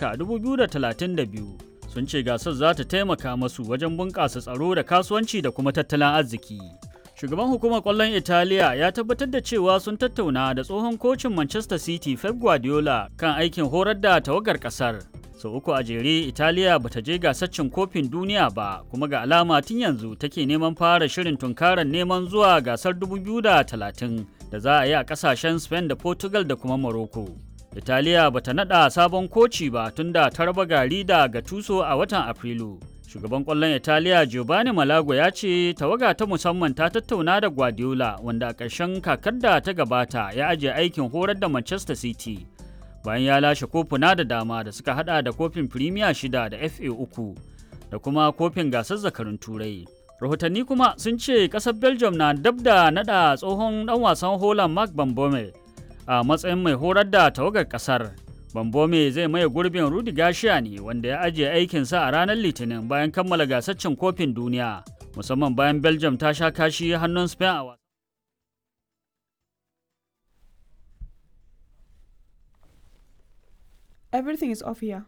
Amurka a 2032 sun ce gasar za ta taimaka masu wajen bunƙasa tsaro da kasuwanci da kuma tattalin arziki. Shugaban hukumar ƙwallon Italiya ya tabbatar da cewa sun tattauna da tsohon kocin Manchester City Pep Guardiola kan aikin horar da tawagar ƙasar. Sau uku a jere Italiya bata je gasar cin kofin duniya ba kuma ga alama tun yanzu take neman fara shirin tunkarar neman zuwa gasar 2030 da za a yi a ƙasashen Spain da Portugal da kuma Morocco. Italiya bata nada sabon koci ba tunda ta raba gari da Gattuso a watan Afrilu. Shugaban ƙwallon Italiya Giovanni Malago ya ce tawaga ta musamman ta tattauna da Guardiola wanda a ƙarshen kakar da ta gabata ya ajiye aikin horar da Manchester City. Bayan ya lashe kofuna da dama da suka hada da kofin Premier shida da FA uku da kuma kofin gasar zakarun Turai. Rahotanni kuma sun ce ƙasar Belgium na dab da nada tsohon ɗan wasan Holland Mark Bambome a matsayin mai horar da tawagar kasar. Bambome zai maye gurbin Rudi Gashiya ne wanda ya ajiye aikinsa a ranar Litinin bayan kammala gasar cin kofin duniya, musamman bayan Belgium ta sha kashi hannun Spain a wasa. Everything is off here.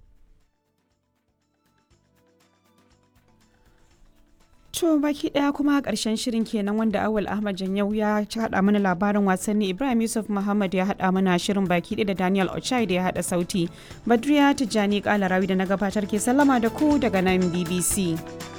To baki daya kuma karshen shirin kenan wanda Awal Ahmad Janyau ya haɗa mana labarin wasanni Ibrahim Yusuf Muhammad ya haɗa mana shirin baki ɗaya da Daniel Ochai da ya haɗa sauti. Badriya Tijjani Kalarawi da na gabatar ke sallama da ku daga nan BBC.